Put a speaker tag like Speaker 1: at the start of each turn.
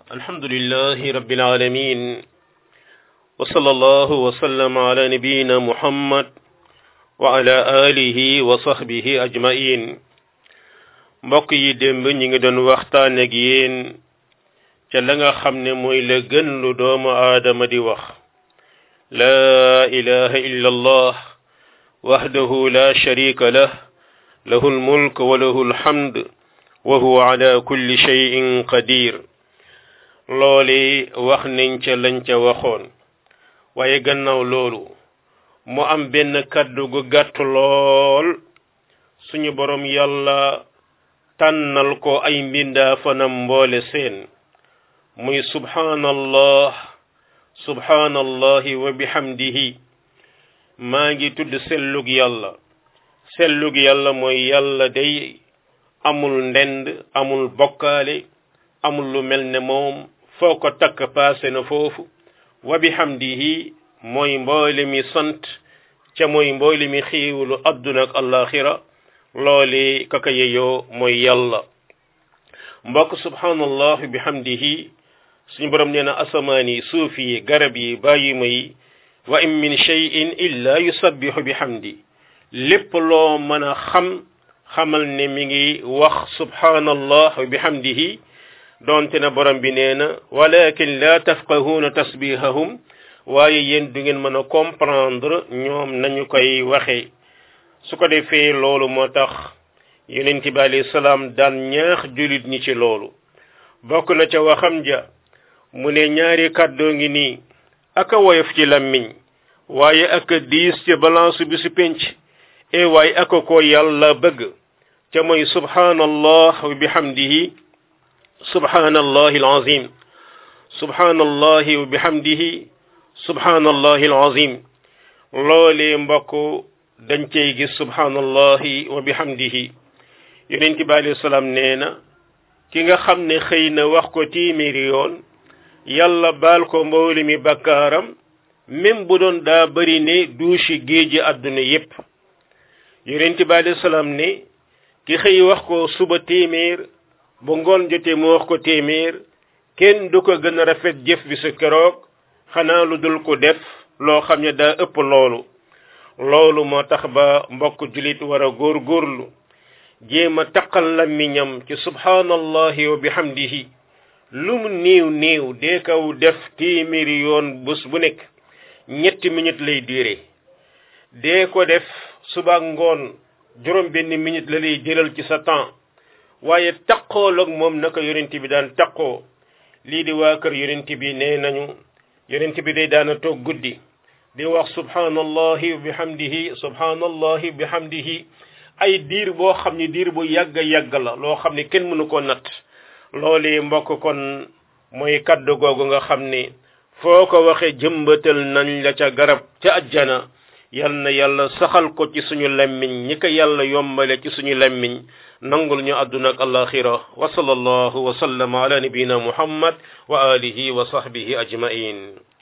Speaker 1: الحمد لله رب العالمين وصلى الله وسلم على نبينا محمد وعلى آله وصحبه أجمعين mbokk yi démb ñi ngi doon waxtaan ak yéen ca la nga xam ne mooy la gën lu doomu aadama di wax laa ilaha illa allah wahdahu la sharika lah lahu almulk wa lahu alhamd wa huwa ala kulli shay'in qadir loole wax nañ ca lañ ca waxoon waaye gannaaw loolu mu am benn kaddu gu gàtt lool suñu borom yàlla tànnal ko ay mbindaa fanam mboole seen muy subhanallah subhanallahi wa bihamdihi maa ngi tudd sellug yàlla sellug yàlla mooy yàlla day amul ndend amul bokkaale amul lu mel ne moom foo ko takk paase na foofu wa bihamdihi mooy mboole mi sant ca mooy mboole mi xiiwulu adduna ak alaxira loole kaka yeyoo mooy yàlla mbokk subhanallah bihamdihi suñu borom nee na asamaan yi suuf yi garab yi bàyyima yi wa in min cheyin illa yusabbihu bihamdi lépp loo mën a xam xamal ne mi ngi wax subhanallah bihamdihi doonte na borom bi nee na walakin la tafqahuuna tasbihahum waaye yéen du ngeen mën a comprendre ñoom nañu koy waxee su ko defee loolu moo tax yonent bi alayhi salaam daan ñaax julit ñi ci loolu bokk na ca waxam ja mu ne ñaari kàddoo ngi nii aka woyof ci lammiñ waaye aka diis ci balance bi su penc e waaye aka ko yàlla bëgg ca mooy subhanallah wa bihamdihi subhanallahi alazim subhanallahi wa bihamdihi subhanallahi alazim loolee mbokk dañ cey gis subhanallahi wa bihamdihi yonent bi alayhi salaam nee na ki nga xam ne xëy na wax ko téeméeri yoon yàlla baal ko mbooli mi bakkaaram même bu doon daa bëri ne duusi géeji àdduna yépp yonent bi alayhi salaam ne ki xëy wax ko suba téeméer bu ngoon jotee mu wax ko téeméer kenn du ko gën a rafet jëf bi su keroog xanaa lu dul ko def loo xam ne daa ëpp loolu loolu moo tax ba mbokk julit war a góorgóorlu jéem a taqal làmmiñam ci subhanallahi wa bihamdihi lu mu néew néew dee kaw def téeméeri yoon bés bu nekk ñetti minute lay diire dee ko def suba ngoon juróom benn minute la lay jëlal ci sa temps waaye taqool ak moom naka yonent bi daan taqoo lii di waa kër yonent bi nee nañu yonent bi day daana toog guddi di wax subhanallahi wa bihamdihi subhanallahi wa bihamdihi ay diir boo xam ne diir bu yàgg yàgg la loo xam ne kenn mënu ko natt loolu mbokk kon mooy kaddu googu nga xam ne foo ko waxee jëmbatal nañ la ca garab ca ajjana yal na yàlla saxal ko ci suñu lemmiñ ñi ko yàlla yombale ci suñu lemmiñ nangul ñu àdduna ak alaxira wa sallallahu wa sallama ala nabiyina muhammad wa alihi wa sahbihi ajmain